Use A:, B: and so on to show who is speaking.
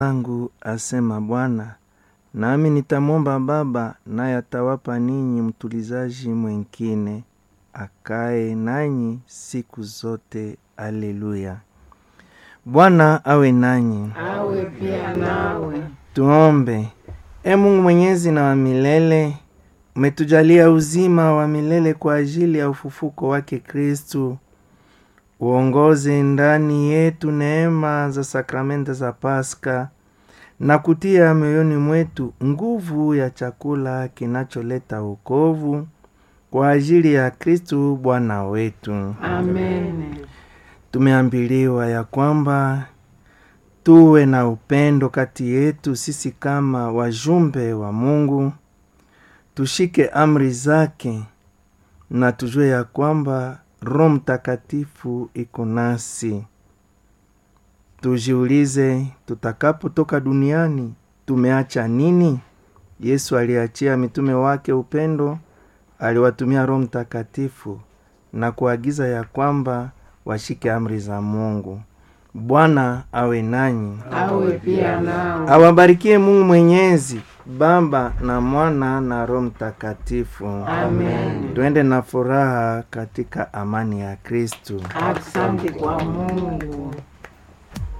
A: zangu, asema Bwana, nami nitamwomba Baba, naye atawapa ninyi mtulizaji mwengine akae nanyi siku zote. Aleluya. Bwana awe nanyi,
B: awe pia nawe.
A: tuombe. E Mungu mwenyezi na wa milele, umetujalia uzima wa milele kwa ajili ya ufufuko wake Kristu. Uongoze ndani yetu neema za sakramenti za Paska na kutia mioyoni mwetu nguvu ya chakula kinacholeta wokovu kwa ajili ya Kristu Bwana wetu.
B: Amen.
A: Tumeambiliwa ya kwamba tuwe na upendo kati yetu sisi kama wajumbe wa Mungu, tushike amri zake na tujue ya kwamba Roho Mtakatifu iko nasi. Tujiulize, tutakapotoka duniani tumeacha nini? Yesu aliachia mitume wake upendo, aliwatumia Roho Mtakatifu na kuagiza ya kwamba washike amri za Mungu. Bwana awe nanyi,
B: Awe pia nawe.
A: awabarikie Mungu Mwenyezi, Baba na Mwana na Roho Mtakatifu.
B: Amen.
A: Twende na furaha katika amani ya Kristu.
B: Asante kwa Mungu.